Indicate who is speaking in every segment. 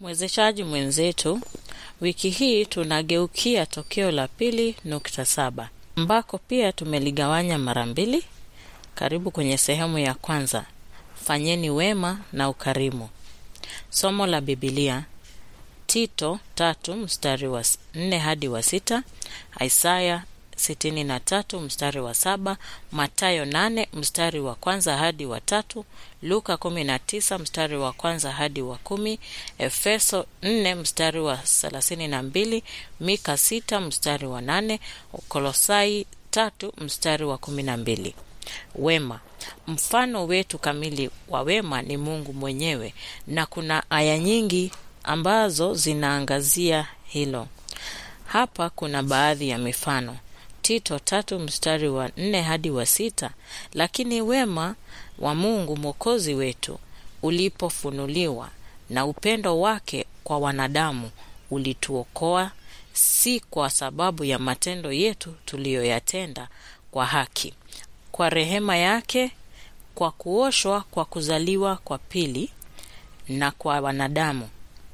Speaker 1: Mwezeshaji mwenzetu, wiki hii tunageukia tokeo la pili nukta saba ambako pia tumeligawanya mara mbili. Karibu kwenye sehemu ya kwanza, fanyeni wema na ukarimu. Somo la Bibilia Tito tatu mstari wa nne hadi wa sita, Isaya sitini na tatu mstari wa saba, Matayo nane mstari wa kwanza hadi wa tatu, Luka kumi na tisa mstari wa kwanza hadi wa kumi, Efeso nne mstari wa thelathini na mbili, Mika sita mstari wa nane, Kolosai tatu mstari wa kumi na mbili. Wema. Mfano wetu kamili wa wema ni Mungu mwenyewe, na kuna aya nyingi ambazo zinaangazia hilo. Hapa kuna baadhi ya mifano. Tito tatu mstari wa nne hadi wa sita. Lakini wema wa Mungu mwokozi wetu ulipofunuliwa na upendo wake kwa wanadamu ulituokoa, si kwa sababu ya matendo yetu tuliyoyatenda kwa haki, kwa rehema yake, kwa kuoshwa kwa kuzaliwa kwa pili na kwa wanadamu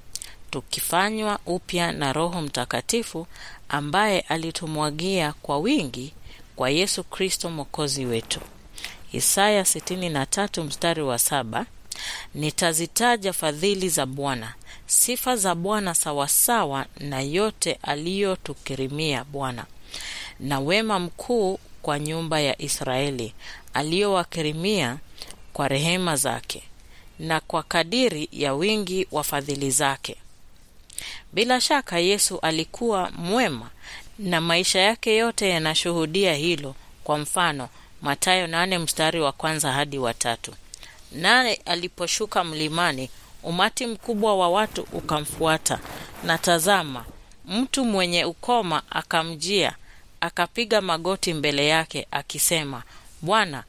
Speaker 1: tukifanywa upya na Roho Mtakatifu ambaye alitumwagia kwa wingi kwa Yesu Kristo mwokozi wetu. Isaya 63 mstari wa saba. Nitazitaja fadhili za Bwana, sifa za Bwana sawasawa na yote aliyotukirimia Bwana, na wema mkuu kwa nyumba ya Israeli aliyowakirimia kwa rehema zake na kwa kadiri ya wingi wa fadhili zake. Bila shaka Yesu alikuwa mwema na maisha yake yote yanashuhudia hilo. Kwa mfano, Mathayo nane mstari wa kwanza hadi wa tatu. Naye aliposhuka mlimani, umati mkubwa wa watu ukamfuata, na tazama, mtu mwenye ukoma akamjia, akapiga magoti mbele yake akisema, Bwana,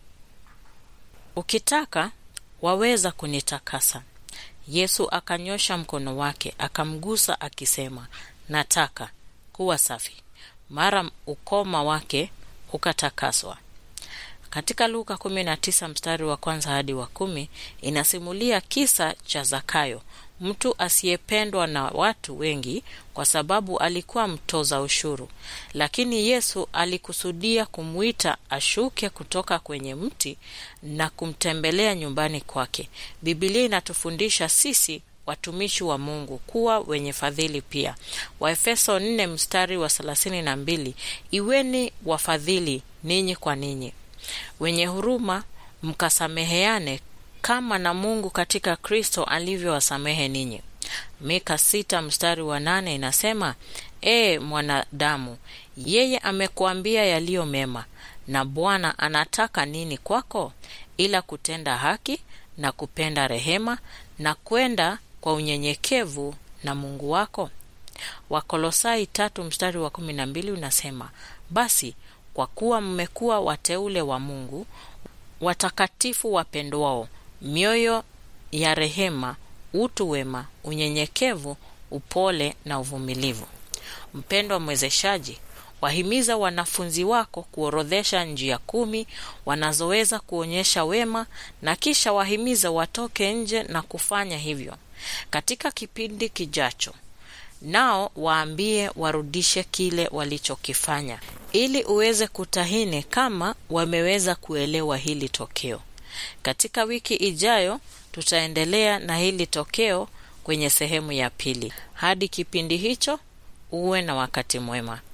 Speaker 1: ukitaka waweza kunitakasa. Yesu akanyosha mkono wake akamgusa akisema, nataka kuwa safi. Mara ukoma wake ukatakaswa. Katika Luka 19 mstari wa kwanza hadi wa kumi inasimulia kisa cha Zakayo, mtu asiyependwa na watu wengi kwa sababu alikuwa mtoza ushuru, lakini Yesu alikusudia kumwita ashuke kutoka kwenye mti na kumtembelea nyumbani kwake. Biblia inatufundisha sisi watumishi wa Mungu kuwa wenye fadhili pia. Waefeso 4 mstari wa 32, iweni wafadhili ninyi kwa ninyi, wenye huruma, mkasameheane kama na Mungu katika Kristo alivyowasamehe ninyi. Mika sita mstari wa nane inasema, E mwanadamu, yeye amekuambia yaliyo mema, na Bwana anataka nini kwako, ila kutenda haki na kupenda rehema na kwenda kwa unyenyekevu na Mungu wako. Wakolosai tatu mstari wa kumi na mbili unasema, basi kwa kuwa mmekuwa wateule wa Mungu, watakatifu wapendwao, mioyo ya rehema, utu wema, unyenyekevu, upole na uvumilivu. Mpendwa mwezeshaji, wahimiza wanafunzi wako kuorodhesha njia kumi wanazoweza kuonyesha wema, na kisha wahimiza watoke nje na kufanya hivyo katika kipindi kijacho. Nao waambie warudishe kile walichokifanya, ili uweze kutahini kama wameweza kuelewa hili tokeo. Katika wiki ijayo tutaendelea na hili tokeo kwenye sehemu ya pili. Hadi kipindi hicho, uwe na wakati mwema.